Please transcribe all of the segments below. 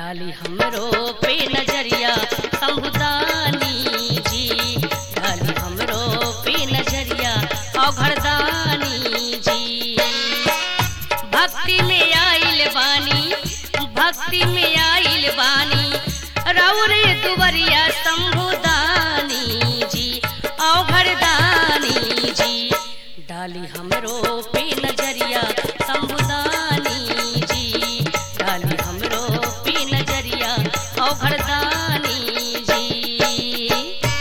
डाली हमरो पे नजरिया संबुदानी जी डाली हमरो पे नजरिया औघरदानी जी भक्ति में आइल बानी भक्ति में आइल बानी रौरे दुवरिया शंभुदानी जी औघरदानी जी डाली हमरो पे नजरिया शंभुदानी जी डाली हमरो पे नजरिया औघरदानी जी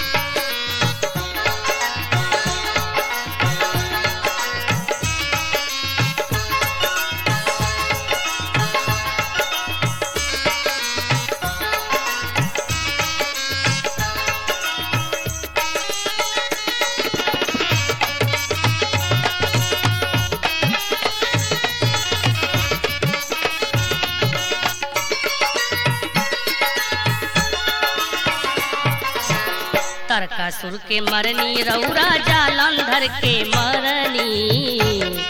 तरकासुर के मरनी रौरा जालंधर के मरनी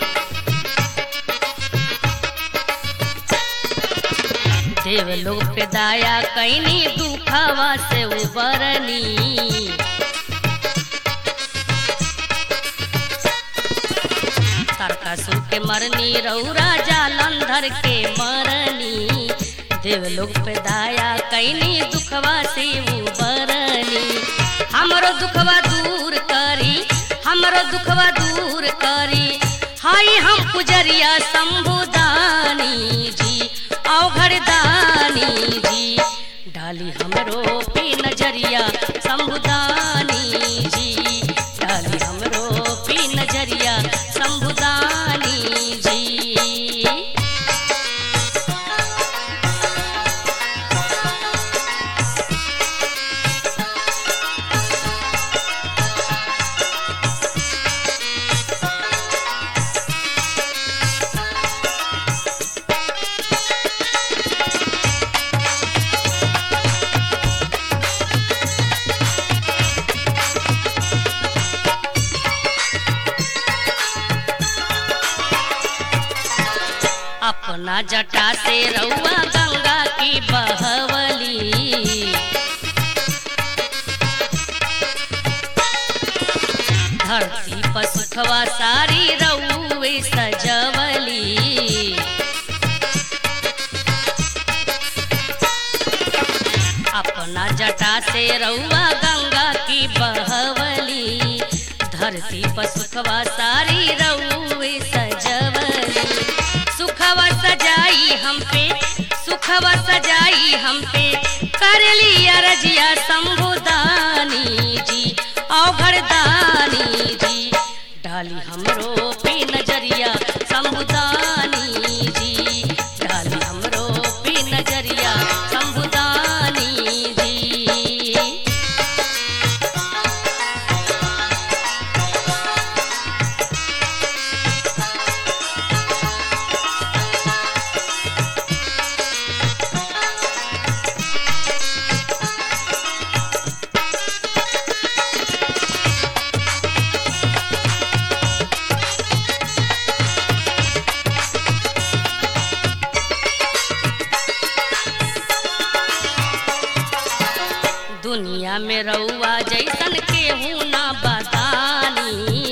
देवलोक पे दाया कैनी दुखवा से उबरनी तारकासुर के मरनी रौरा जालंधर के मरनी देवलोक पे दाया कैनी दुखवा से उबरनी हमरो दुखवा दूर करी हमरो दुखवा दूर करी हाय हम पुजरिया शंभुदानी जी औघरदानी जी डाली हमरो पे नजरिया शंभुदानी जी डाली हमरो पे नजरिया शंभुदानी जी अपना जटा से रउआ गंगा की बहवली धरती पर सुखवा सारी रउए सजवली अपना जटा से रउआ गंगा की बहवली धरती पर सुखवा सारी रउए सजवली सुखवा सजाई हम पे सुखवा सजाई हम पे कर लिया रजिया शंभुदानी जी औघरदानी जी डाली हमरो पे नजरिया शंभुदानी जी डाली हमरो पे नजरिया शंभुदानी जी दुनिया में रउआ जैसन केहू ना बदानी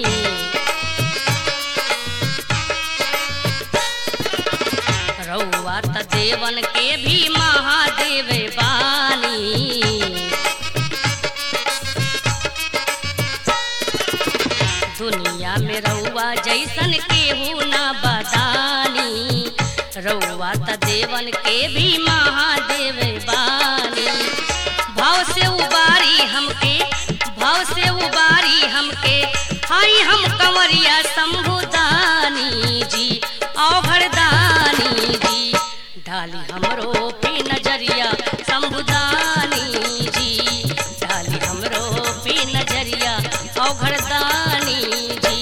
रउआ त देवन के भी महादेव बानी दुनिया में रउआ जैसन केहू ना बदानी रउआ त देवन के भी महादेव बानी भाव से उबारी हमके भाव से उबारी हमके हाय हम कंवरिया शंभुदानी जी औघरदानी जी डाली हमरो पे नजरिया शंभुदानी जी डाली हमरो पे नजरिया औघरदानी जी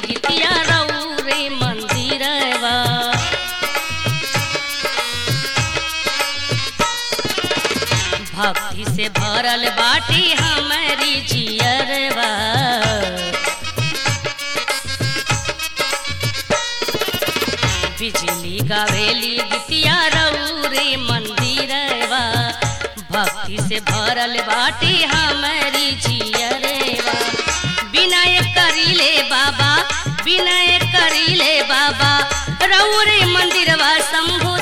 गीतिया रौरे मंदिरवा भक्ति से भरल बाटी हमारी जियरवा बिजली गावेली गीतिया रौरे मंदिरवा भक्ति से भरल बाटी हमारी जियरवा विनय करीले बाबा विनय करीले बाबा रौरे मंदिरवा शंभु